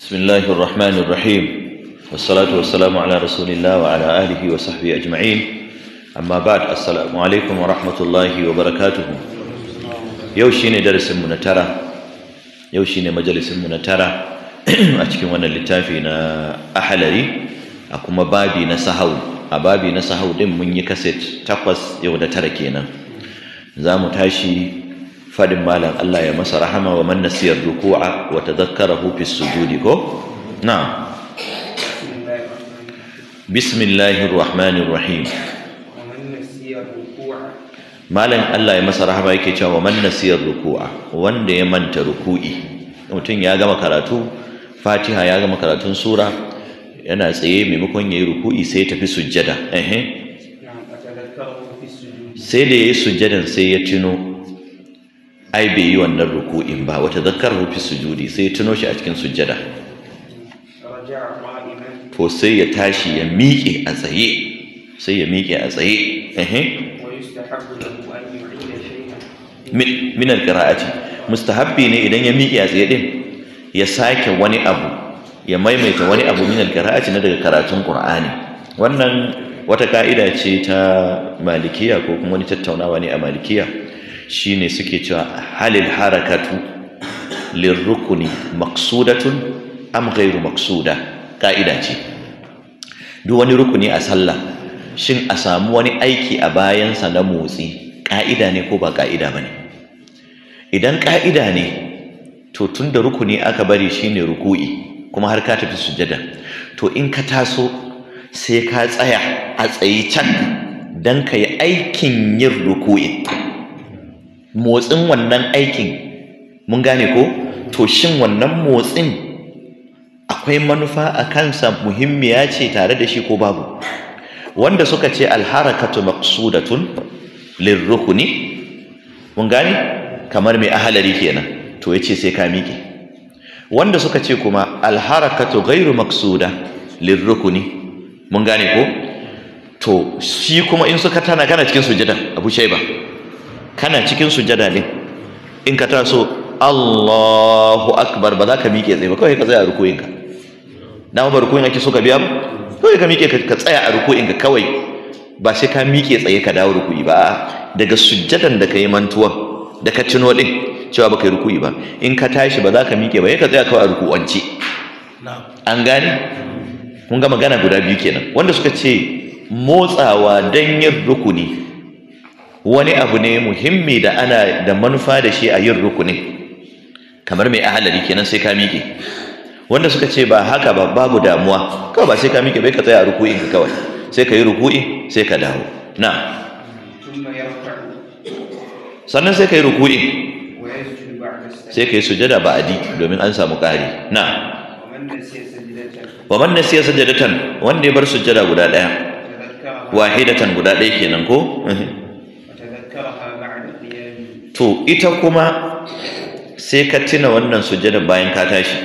بسم الله الرحمن الرحيم والصلاة والسلام على رسول الله وعلى آله وصحبه أجمعين أما بعد السلام عليكم ورحمة الله وبركاته يوشيني درس منترى يوشيني مجلس منترى أتكلم وانا littafi na ahalari a kuma babi na sahau a babi na sahau din mun yi kaset takwas yau da tara kenan za mu tashi fadin malam Allah ya masa rahama wa man nasiyar ruku'a wa tadhakkarahu fi sujudi ko na'am bismillahir rahmanir rahim ومن نسي الركوع malam Allah ya masa rahama yake cewa wa man nasiyar ruku'a wanda ya manta ruku'i mutum ya gama karatu Fatiha ya gama karatun sura yana tsaye maimakon yayi ruku'i sai ya tafi sujjada ehe نعم أتذكره في السجود sai da yayi sujjadan sai ya tuno ai bai yi wannan ruku'in ba wata zakkarahu fi sujudi sai ya tuno shi a cikin sujjada رجع قائما to sai ya tashi ya miƙe a tsaye sai ya miƙe a tsaye ehe ويستحب له أن يعيد شيئا min min alqira'ati mustahabbi ne idan ya miƙe a tsaye din ya sake wani abu ya maimaita wani abu min alqira'ati na daga karatun qur'ani wannan wata ka'ida ce ta malikiya ko kuma wani tattaunawa ne a malikiya shine suke cewa halil harakatu lirrukuni maqsudatun am ghairu maqsuda ka'ida ce duk wani rukuni a sallah shin a samu wani aiki a bayansa na motsi ka'ida ne ko ba ka'ida bane idan ka'ida ne to tun da rukuni aka bari shine ruku'i kuma har ka tafi sujjada to in ka taso sai ka tsaya a tsayi can don ka yi aikin yin ruku'i motsin wannan aikin mun gane ko to shin wannan motsin akwai manufa a kansa muhimmiya ce tare da shi ko babu wanda suka ce alharakatu maqsudatun lirrukuni mun gane kamar mai ahalari kenan to yace sai ka miƙe wanda suka ce kuma alharakatu ghairu maqsuda lirrukuni mun gane ko to shi kuma in suka tana kana cikin sujada Abu Shayba kana cikin sujada ne in ka taso Allahu akbar ba za ka miƙe tsaye ba kawai ka tsaya a rukuyin ka dama ba rukuyin ake so ka biya ba kawai ka miƙe ka tsaya a rukuyin ka kawai ba sai ka miƙe tsaye ka dawo rukuyi ba daga sujjadan da ka yi mantuwan da ka tuno din cewa baka yi rukuyi ba in ka tashi ba za ka miƙe ba ka tsaya kawai a rukuwance an gane mun ga magana guda biyu kenan wanda suka ce motsawa don yin rukuni wani abu ne muhimmi da ana da manufa da shi a yin rukuni kamar mai ahalari kenan sai ka miƙe wanda suka ce ba haka ba babu damuwa kawai ba sai ka miƙe bai ka tsaya a ruku'in ka kawai sai ka yi ruku'i sai ka dawo na ثم يرفع sannan sai ka yi ruku'in ويسجد بعد السلام sai ka yi sujada ba'adi domin an samu ƙari na ومن نسي سجدة wa man nasiya sajadatan wanda ya bar sujada guda daya وتذكرها wahidatan guda daya kenan ko وتذكرها بعد قيامه to ita kuma sai ka tuna wannan sujada bayan ka tashi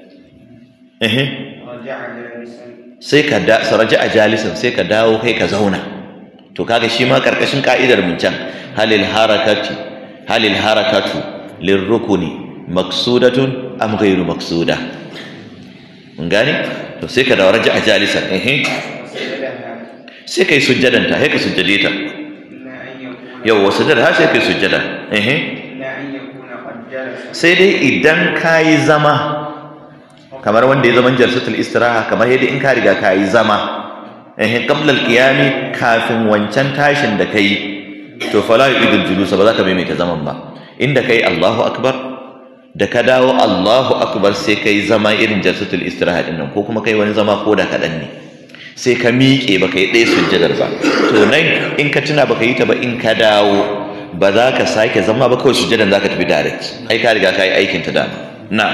ehe رجع جالسا sai ka da saraji a jalisan sai ka dawo kai ka zauna to kaga shi ma karkashin ka'idar mun can halil harakati halil harakatu lirrukuni maqsudatun am ghairu maqsuda mun gane to sai ka dawo raji a jalisan ehe وسجدها sai kai sujjadan ta sai ka sujjade ta إلا أن يكون yau wasu da sai kai sujjada ehe إلا أن يكون قد جلس sai dai idan kayi zama kamar wanda ya zaman jalsatul istiraha kamar yadda in ka riga kayi zama eh qabla al-qiyami kafin wancan tashin da kai to fala yu'idul julus ba za ka maimaita zaman ba inda kai Allahu akbar da ka dawo Allahu akbar sai kai zama irin jalsatul istiraha din nan ko kuma kai wani zama ko da kadan ne sai ka miƙe ba kai ɗaya sujjadar ba to nan in ka tuna ba ka yi ta ba in ka dawo ba za ka sake zama ba kawai sujjadan za ka tafi direct ai ka riga ka yi aikin ta dama na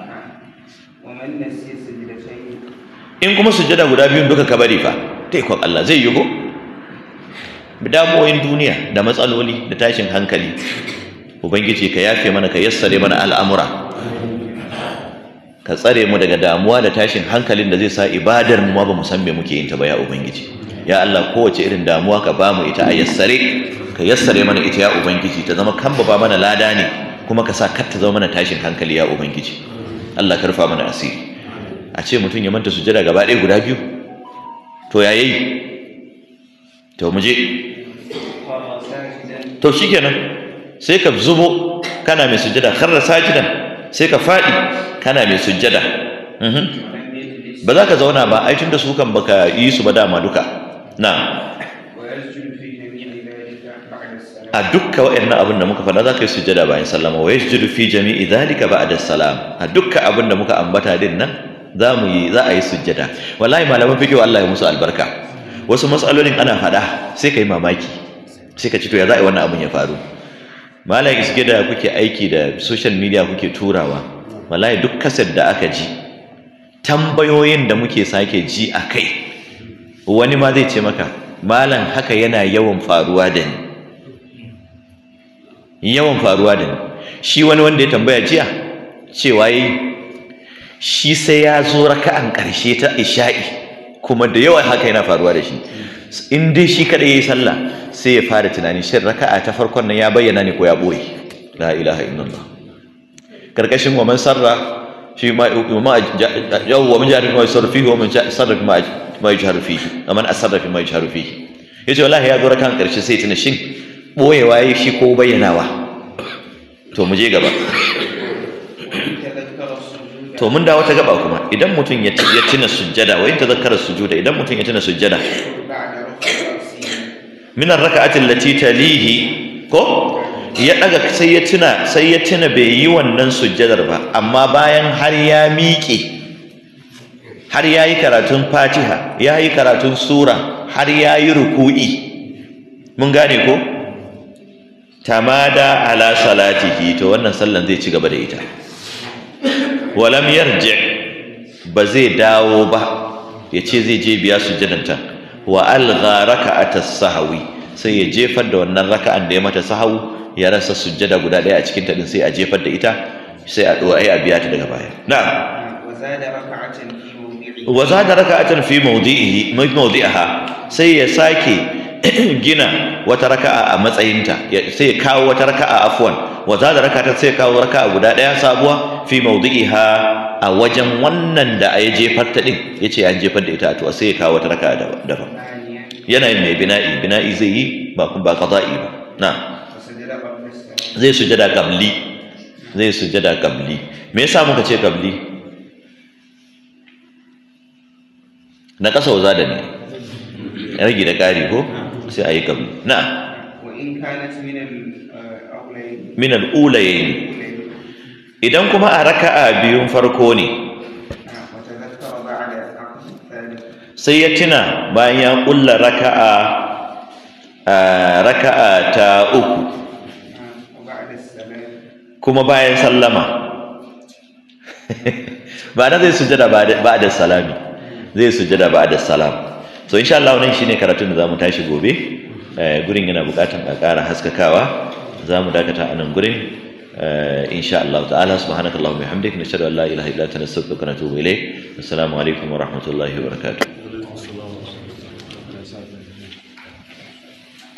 ومن نسي سجدتين in kuma sujjada guda biyun duka ka bari fa taikon Allah zai yi ko damuwoyin duniya da matsaloli da tashin hankali ubangiji ka yafe mana ka yassare mana al'amura ka tsare mu daga damuwa da tashin hankalin da zai sa ibadar mu ma ba mu san me muke yin ta ba ya ubangiji ya Allah kowace irin damuwa ka ba mu ita a yassare ka yassare mana ita ya ubangiji ta zama kan ba mana lada ne kuma ka sa kar ta zama mana tashin hankali ya ubangiji Allah ka rufa mana asiri a ce mutum ya manta sujada gaba ɗaya guda biyu to ya yi to mu je خر ساجدا to shikenan sai ka zubo kana mai sujada kharra sajidan sai ka faɗi kana mai sujada Mhm. ولم يجلس ba za ka zauna ba ai tunda su kan baka yi su ba dama duka na ويسجد في جميع ذلك بعد السلام a dukka wa'annan abin da muka faɗa za ka yi sujada bayan sallama wa yasjudu fi jami'i dhalika ba'da salam a dukka abin da muka ambata din nan za mu yi za a yi sujada wallahi malaman fiqh Allah ya musu albarka wasu matsalolin ana faɗa sai ka yi mamaki sai ka ci to ya za a yi wannan abin ya faru malam isge da kuke aiki da social media kuke turawa wallahi duk kasar da aka ji tambayoyin da muke sake ji a kai wani ma zai ce maka malam haka yana yawan faruwa da ni yawan faruwa da ni shi wani wanda ya tambaya jiya cewa yi shi sai ya zo raka'an ƙarshe ta isha'i kuma da yawan haka yana faruwa da shi in dai shi kada yayi sallah sai ya fara tunani shin raka'a ta farkon nan ya bayyana ne ko ya boye la ilaha illallah karkashin wa man sarra fi ma ma yaw wa man jahara fi ma yusarru fihi wa man sarra fi ma ma yajharu fihi wa man asarra fi ma yajharu fihi yace wallahi ya zo raka'an ƙarshe sai tuna shin boyewa yayi shi ko bayyanawa to mu je gaba تذكر السجود to mun dawo ta gaba kuma idan mutum ya ya tuna sujjada wa in tazakkara sujuda idan mutum ya tuna sujjada بعد رفع رأسه min ar-rak'ati allati talihi ko ya daga sai ya tuna sai ya tuna bai yi wannan sujjadar ba amma bayan har ya miƙe har ya yi karatun fatiha ya yi karatun sura har ya yi ruku'i mun gane ko tamada ala salatihi to wannan sallan zai ci gaba da ita walam yarji ba zai dawo ba ya ce zai je biya sujjadanta wa algha raka'atas sahwi sai ya jefar da wannan raka'an da ya mata sahawu ya rasa sujjada guda ɗaya a cikin ta din sai a jefar da ita sai a ɗora ai a biya ta daga baya na'am وزاد ركعة في موضعه wa zada raka'atan fi mawdi'ihi mawdi'aha sai ya sake gina wata raka'a a matsayinta ya- sai ya kawo wata raka'a afwan wa zada raka'atan sai ya kawo raka'a guda daya sabuwa fi mawdi'iha a wajen wannan da ya jefar ta din yace an jefar da ita to sai ya kawo wata raka'a dab- daban ثانيا yana yin mai bina'i bina'i zai yi ba kun ba qada'i ba na وسجد قبل السلام zai sujada qabli zai sujada qabli me yasa muka ce qabli na kasa wa zada ne rage da ƙari ko sai a yi qabli na وإن كانت من الأولين min al-ulayayn idan kuma a raka'a biyun farko ne وتذكر بعد العقد الثالث sai ya tuna bayan ya kulla raka'a a raka'a ta uku وبعد السلام kuma bayan sallama ba na zai sujada ba da salami zai sujada ba da salam so insha Allah wannan shine karatun da zamu tashi gobe Eh, gurin yana bukatan a ƙara haskakawa zamu dakata a nan gurin Eh, insha Allah ta'ala subhanakallahumma wa bihamdika nashhadu an la ilaha illa anta nastaghfiruka wa natubu ilayk assalamu alaikum wa rahmatullahi wa barakatuh